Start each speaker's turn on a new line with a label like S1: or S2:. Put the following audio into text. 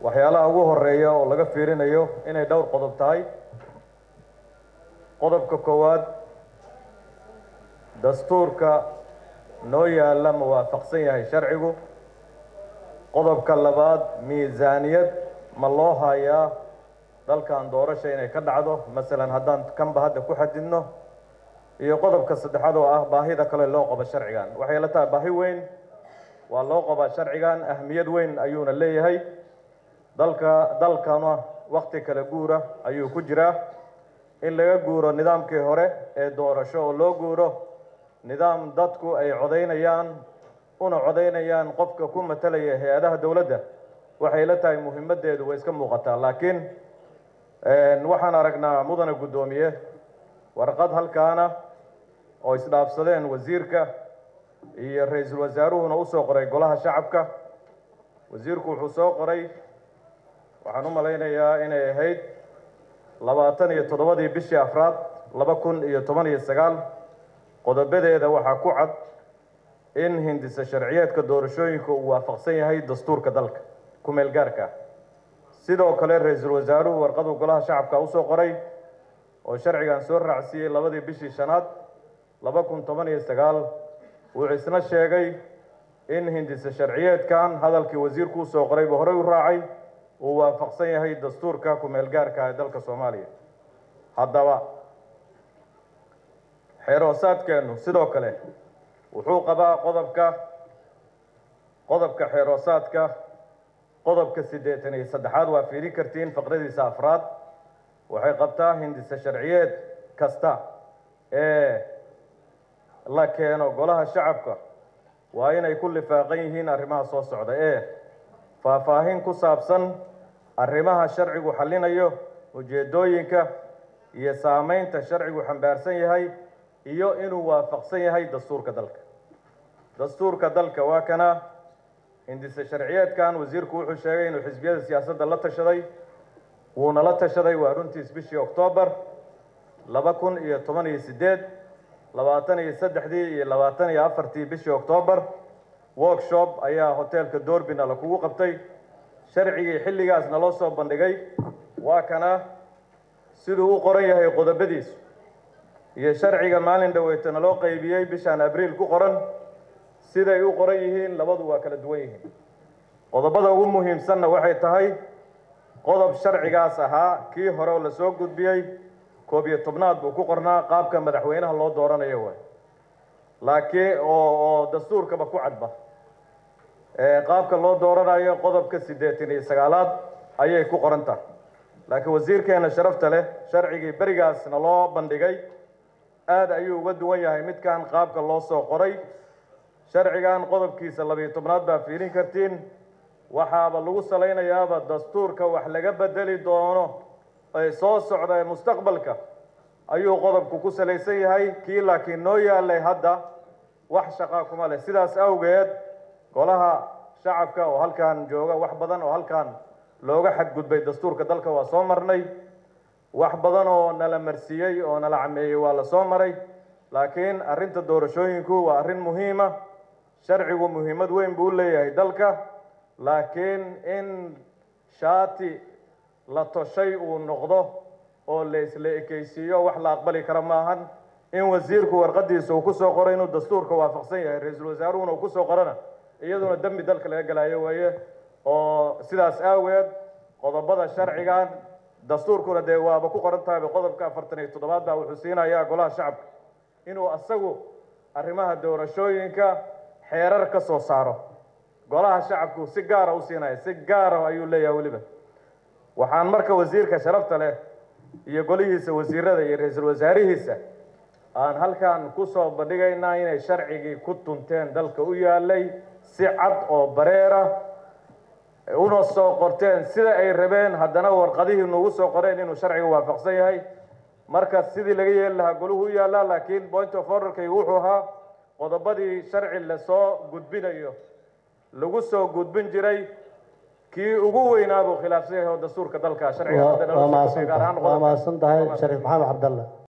S1: waxyaalaha ugu horeeya oo laga fiirinayo inay dhowr qodob tahay qodobka koowaad dastuurka noo yaalla ma waafaqsan yahay sharcigu qodobka labaad miisaaniyad ma loo hayaa dalkan doorasha inay ka dhacdo masalan haddaan kanba hadda ku xadidno iyo qodobka saddexaad oo ah baahida kale loo qabo sharcigan waxay la tahay baahi weyn waa loo qabaa sharcigan ahmiyad weyn ayuuna leeyahay dalka dalkana wakti kala guura ayuu ku jiraa in laga guuro nidaamkii hore ee doorasho oo loo guuro nidaam dadku ay codaynayaan una codaynayaan qofka ku matalaya hay-adaha dowladda waxay la tahay muhiimaddeedu way iska muuqataa laakiin waxaan aragnaa mudane guddoomiye warqad halkaana oo isdhaafsadeen wasiirka iyo ra-iisul wasaaruhuna usoo qoray golaha shacabka wasiirku wuxuu soo qoray waxaan u malaynayaa inay ahayd labaatan iyo toddobadii bishii afraad laba kun iyo toban iyo sagaal qodobadeeda waxaa ku cad in hindisa sharciyeedka doorashooyinka uu waafaqsan yahay dastuurka dalka ku-meel gaarka sidoo kale ra-iisul wasaaruhu warqaduu golaha shacabka usoo qoray oo sharcigan soo raacsiiyey labadii bishii shanaad laba kun toban iyo sagaal wuxuu isna sheegay in hindisa sharciyeedkan hadalkii wasiirku usoo qorayba horey u raacay uu waafaqsan yahay dastuurka ku-meel gaarka ee dalka soomaaliya haddaba xeeroosaadkeennu sidoo kale wuxuu qabaa qodobka qodobka xeeroosaadka qodobka siddeetan iyo saddexaad waa fiirin kartiin faqradiisa afraad waxay qabtaa hindisa sharciyeed kasta ee la keeno golaha shacabka waa inay ku lifaaqan yihiin arrimaha soo socda ee faahfaahin ku saabsan arrimaha sharcigu xallinayo ujeeddooyinka iyo saameynta sharcigu xambaarsan yahay iyo inuu waafaqsan yahay dastuurka dalka dastuurka dalka waa kana hindise sharciyeedkan wasiirku wuxuu sheegay inuu xisbiyada siyaasadda la tashaday wuuna la tashaday waa runtiis bishii oktoobar laba kun iyo toban iyo siddeed labaatan iyo saddexdii iyo labaatan iyo afartii bishii oktoobar workshop ayaa hoteelka doorbina lakugu qabtay sharcigii xilligaasna loo soo bandhigay waa kana siduu u qoran yahay qodobadiisu iyo sharciga maalin dhaweytana loo qaybiyey bishaan abriil ku qoran siday u qoran yihiin labadu waa kala duwan yihiin qodobada ugu muhiimsanna waxay tahay qodob sharcigaas ahaa kii hore oo lasoo gudbiyey koob iyo tobnaad buu ku qornaa qaabka madaxweynaha loo dooranayo waay laakiin oo oo dastuurkaba ku cadba qaabka loo dooranayo qodobka siddeetan iyo sagaalaad ayay ku qoran tahay laakiin wasiirkeena sharafta leh sharcigii berigaasna loo bandhigay aada ayuu uga duwan yahay midkan qaabka loo soo qoray sharcigan qodobkiisa labiyo tobnaad baa fiirin kartiin waxaaba lagu salaynayaaba dastuurka wax laga bedeli doono ee soo socda ee mustaqbalka ayuu qodobku ku salaysan yahay kii laakiin noo yaalay hadda wax shaqaa kuma leh sidaas awgeed golaha shacabka oo halkan jooga wax badan oo halkan looga xadgudbay dastuurka dalka waa soo marnay wax badan oo nala marsiiyey oo nala cameeyey waa la soo maray laakiin arrinta doorashooyinku waa arrin muhiima sharcigu muhiimad weyn buu u leeyahay dalka laakiin in shaati la toshay uu noqdo oo la isla ekeysiiyo wax la aqbali kara maahan in wasiirku warqadiisa uu kusoo qoro inuu dastuurka waafaqsan yahay ra-iisul wasaaruhuna uu kusoo qorona iyaduna dembi dalka laga galayo weeye oo sidaas aaweed qodobada sharcigan dastuurkuna dee waaba ku qoran tahayba qodobka afartan iyo toddobaad baa wuxuu siinayaa golaha shacabka inuu asagu arrimaha doorashooyinka xeerar ka soo saaro golaha shacabku si gaara u siinaya si gaara ayuu leeyahay weliba waxaan marka wasiirka sharafta leh iyo golihiisa wasiirada iyo ra-iisul wasaarihiisa aan halkan kusoo bandhigaynaa inay sharcigii ku tunteen dalka u yaalay si cad oo bareera una soo qorteen sida ay rabeen haddana warqadihii nugu soo qoreen inuu sharciga waafaqsan yahay marka sidii laga yeeli lahaa goluhu u yaallaa laakiin point of orderkay wuxuu ahaa qodobadii sharci lasoo gudbinayo lagu soo gudbin jiray kii ugu weynaa buu khilaafsan yahay oo dastuurka dalka sharciga
S2: waa mahadsan tahay shariif maxamed cabdalle